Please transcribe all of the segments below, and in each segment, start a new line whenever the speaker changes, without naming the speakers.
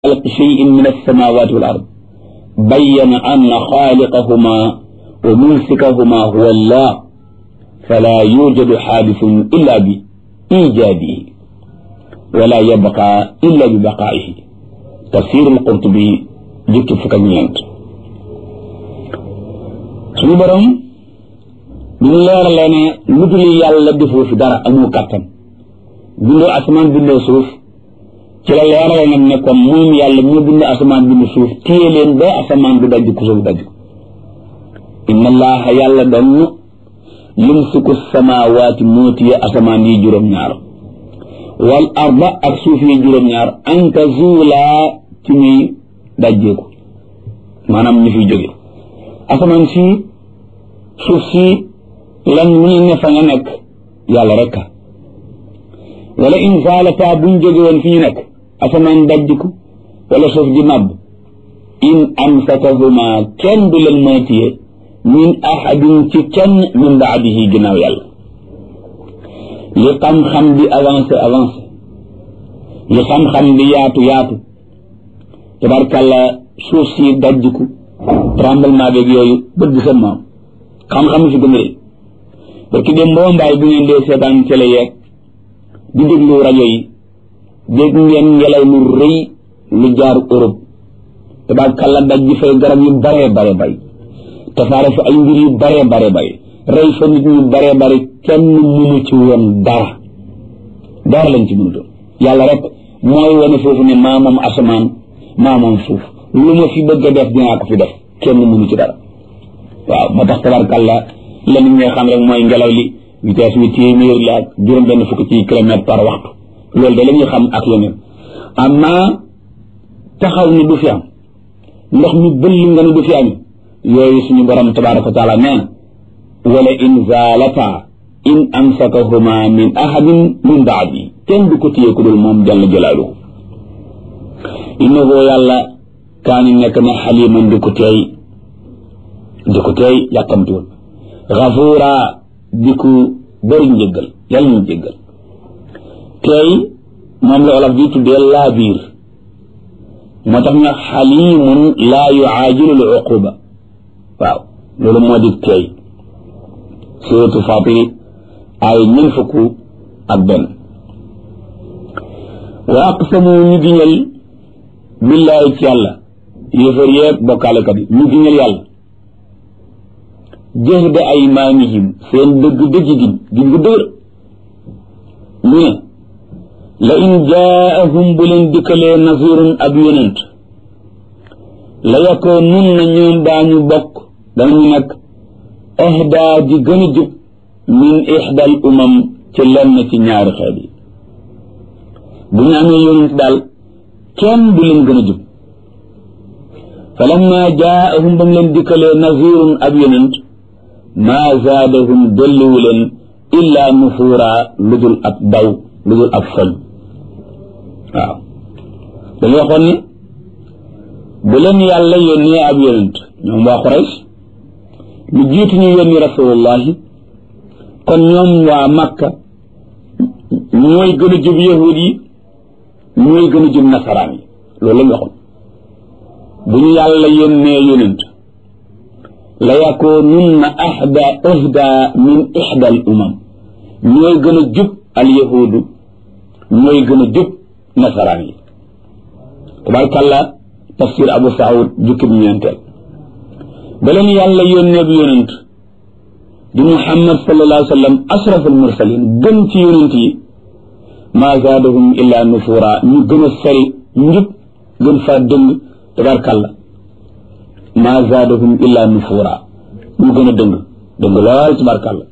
خلق شيء من السماوات والأرض بين أن خالقهما وممسكهما هو الله فلا يوجد حادث إلا بإيجاده ولا يبقى إلا ببقائه تفسير القرطبي جبت فكنيانت suñu borom bi ñu leeralee ne lu dul yàlla defoo fi dara amoo kàttan bindoo asamaan bindoo suuf ci la leerale nag ne kon moom yàlla moo bind asamaan bind suuf téye leen ba asamaan du dajj ku suuf dajj inna allaha yàlla doon yumsiku samawaati moo téye asamaan yi juróom-ñaar wal arda ak suuf yi juróom-ñaar an tazuulaa ci ñuy dajjeeku maanaam ñu fiy jóge asamaan si suuf si lan mu ne fa nga nekk yàlla rek wala in zaalata buñ jóge woon fi ñu nekk asamaan dajjiku wala suuf di màbb in amsakahuma kenn du leen mën a téye min ahadin ci kenn min baadihi ginnaaw yàlla li xam-xam di avancé avancé li xam-xam di yaatu yaatu tabarkàlla suuf si dajjiku tremblement beeg yooyu bët bi sa maam xam-xam fi gën a rëy parce que dem mboo mbaay bu ngeen dee seetaan télé yeeg di déglu rajo yi dégg ngeen ngelaw lu rëy lu jaar Europe tabarkàlla daj ji fay garab yu baree bare bay tasaare fa ay mbir yu baree bare bay rey fa nit ñu baree bari kenn mënu ci woon dara dara lañ ci mënutoon yàlla rek mooy wane foofu ne maa moom asamaan maa moom suuf lu ma fi bëgg a def dinaa ko fi def kenn mënu ci dara waaw moo tax tabarkàlla la nit ñi xam rek mooy ngelaw li vitesse bi téeméer la ak juróom benn fukk ci kilomètre par waxtu loolu de la ñuy xam ak yeneen amma taxaw ni du fi am ndox mi bëll nga ne du fi am yooyu suñu borom tabaraka wa taala nee na wala in zaalata in amsakahuma min ahadin min baadi kenn du ko téye ku dul moom jalla jalaaluhu innahu yàlla kaani nekk na xaliman di ko teey di ko teey yàkkamtuwul gafuura di ko bëri njëggal yàlla ñu jéggal teey moom la olof di tuddee laa biir moo tax ñu xalimun laa yuaajilu l uquba waaw loolu moo di teey suratu fatiri ay ñen fukk ak benn wa aqsamu ñu giñal billaahi ci yàlla yéefar yeeg bokkaalekat yi ñu giñal yàlla jahda aymaanihim seen dëgg dëgg giñ giñ gu dëgër ñu ne la in jaahum bu leen dikkalee nasirun ab yonent la yakoo nun na ñoom daañu bokk danañu nekk ahdaa di gën a jub min ixdal umam ci lenn ci ñaari xeet yi bu ñu amee yonent daal kenn du leen gën a jub fa lamma jaahum ba mu leen dikkalee nazirun ab yonent maa zaadahum dolliwu leen illaa nufuura lu dul ab daw lu dul ab foñ waaw dañu waxoon ni bu leen yàlla yónnee ab yonent ñoom waa Quraysh lu jiitu ñu yónni rasulullahi kon ñoom waa Makka ñooy gën a jub yahud yi ñooy gën a jub nasaraan yi loolu lañu waxoon bu ñu yàlla yónnee yonent la yakoonunna ahda ahda min ihda al umam ñooy gën a jub al yahudu ñooy gën a jub nasaraan yi tabarkàlla tafsir abu saud jukkib ñeenteel ba leen yàlla yónnee bi yonent di muhammad sallallahu alayhi wa sallam ashraf al mursalin gën ci yonent yi maa zaadahum illa nufura ñu gën a sori njub gën faa dëng tabarkàlla maa zaadahum illa nufura ñu gën a dëng dëng lool tabarkàlla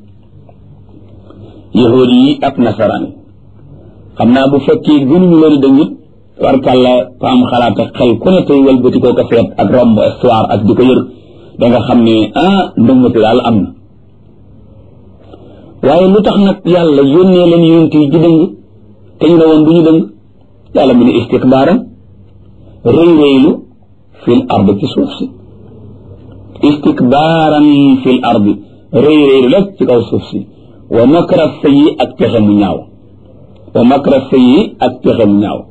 yahuud yi ak nasaraan yi xam naa bu fekkee gënuñu leen dëng it tabarkàlla ko am xalaat ak xel ku ne tey walbati koo ko seet ak romb histoire ak di ko yër da nga xam ne ah ndëngati daal am na waaye lu tax nag yàlla yónnee leen yonent yi ji dëng te ñu ne woon du ñu dëng yàlla mu ne istikbaaran rëy rëylu fil ard ci suuf si istikbaaran fil ard rëy rëylu rek ci kaw suuf si wa makra sayyi ak pexe mu ñaaw wa makra sayyi ak pexe mu ñaaw